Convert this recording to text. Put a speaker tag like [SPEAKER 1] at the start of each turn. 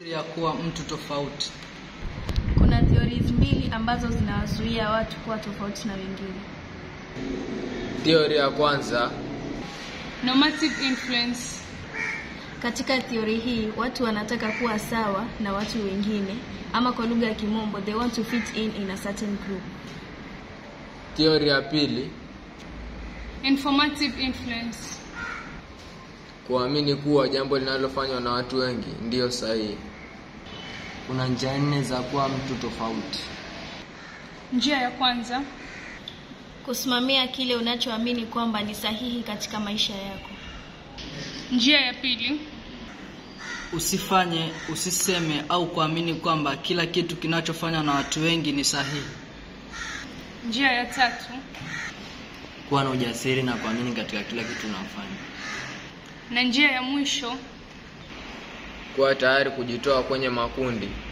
[SPEAKER 1] ya kuwa mtu tofauti.
[SPEAKER 2] Kuna theories mbili ambazo zinawazuia watu kuwa tofauti na wengine.
[SPEAKER 3] Theory ya kwanza,
[SPEAKER 4] Normative influence.
[SPEAKER 2] Katika theory hii, watu wanataka kuwa sawa na watu wengine, ama kwa lugha ya Kimombo, they want to fit in in a certain group.
[SPEAKER 3] theory ya pili,
[SPEAKER 4] Informative influence.
[SPEAKER 3] kuamini kuwa jambo linalofanywa na watu wengi ndiyo sahihi.
[SPEAKER 1] Kuna njia nne za kuwa mtu tofauti.
[SPEAKER 4] Njia ya kwanza,
[SPEAKER 2] Kusimamia kile unachoamini kwamba ni sahihi katika maisha yako.
[SPEAKER 4] njia ya pili,
[SPEAKER 1] Usifanye, usiseme au kuamini kwamba kila kitu kinachofanywa na watu wengi ni sahihi.
[SPEAKER 4] njia ya tatu,
[SPEAKER 1] Kuwa na ujasiri na kuamini katika kila kitu unafanya.
[SPEAKER 4] na njia ya mwisho,
[SPEAKER 3] Kuwa tayari kujitoa kwenye makundi